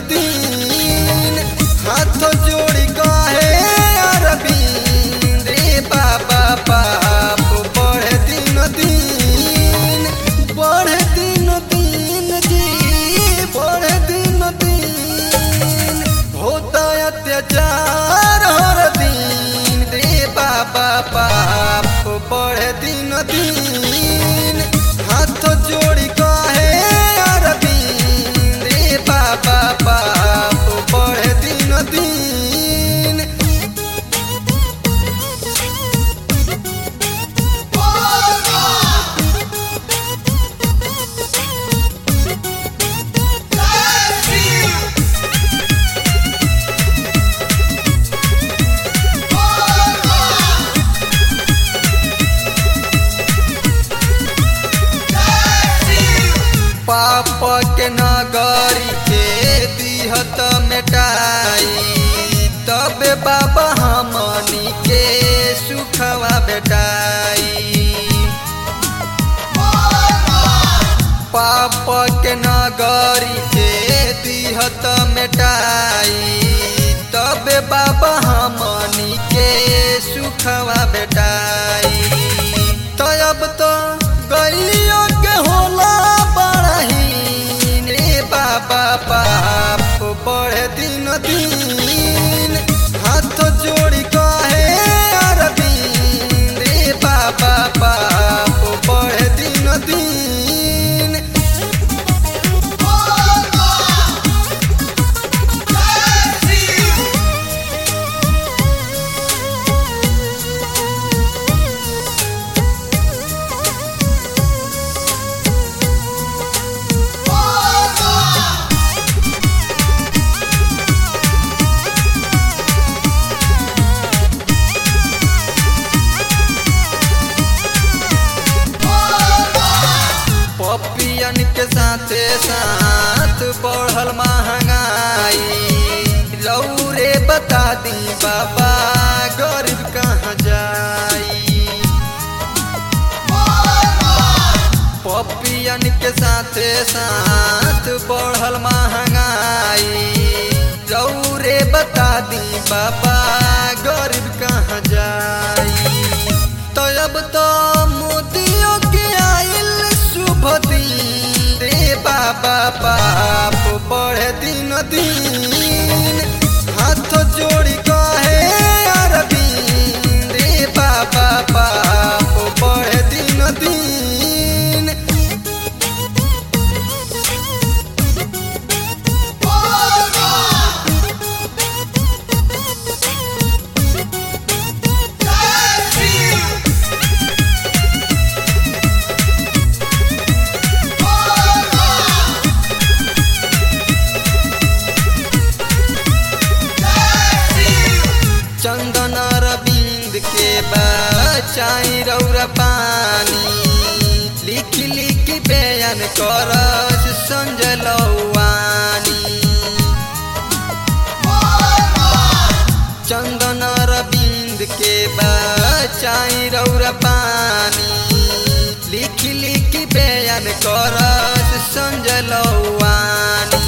दिन हाथ जोड़ी कहे अरविंद रे बाबा पाप बढ़े दिन दिन बढ़े दिन दिन जी बढ़े दिन दिन होता अत्याचार हर दिन रे बाबा पाप बढ़े दिन दिन हाथ जोड़ी कहे अरविंद रे बाबा पाप बढ़े दिन दिन पाप के नगरी के दिहत मेटाई तब बाबा हमनी के सुखवा बेटाई पाप के नगरी के दिहत मेटाई तब बाबा हमनी के सुखवा बेटाई तब तो गलियों के होला बड़ही रे बाबा पाप बढ़े दिन दिन हाथ जोड़ी कहे अरविंद रे बाबा पाप बढ़े दिन दिन पपियन के साथे साथ बढ़ल महंगाई रौरे बता दी बाबा गरीब कहाँ जाई पपियन के साथे साथ बढ़ल महंगाई रौरे बता दी बाबा गरीब कहाँ जाई तो अब तो मोदियों के आइल शुभ दिन रे बाबा पाप बढ़े दिन दिन हाथ जोड़ी कहे अरविंद रे बाबा पाप बढ़े दिन दिन चंदन रविंद के बचाई रौरा पानी लिख लिख बयान करस संजय लौवानी चंदन रविंद के बचाई रौरा पानी लिख लिख बयान करस संजय लौवानी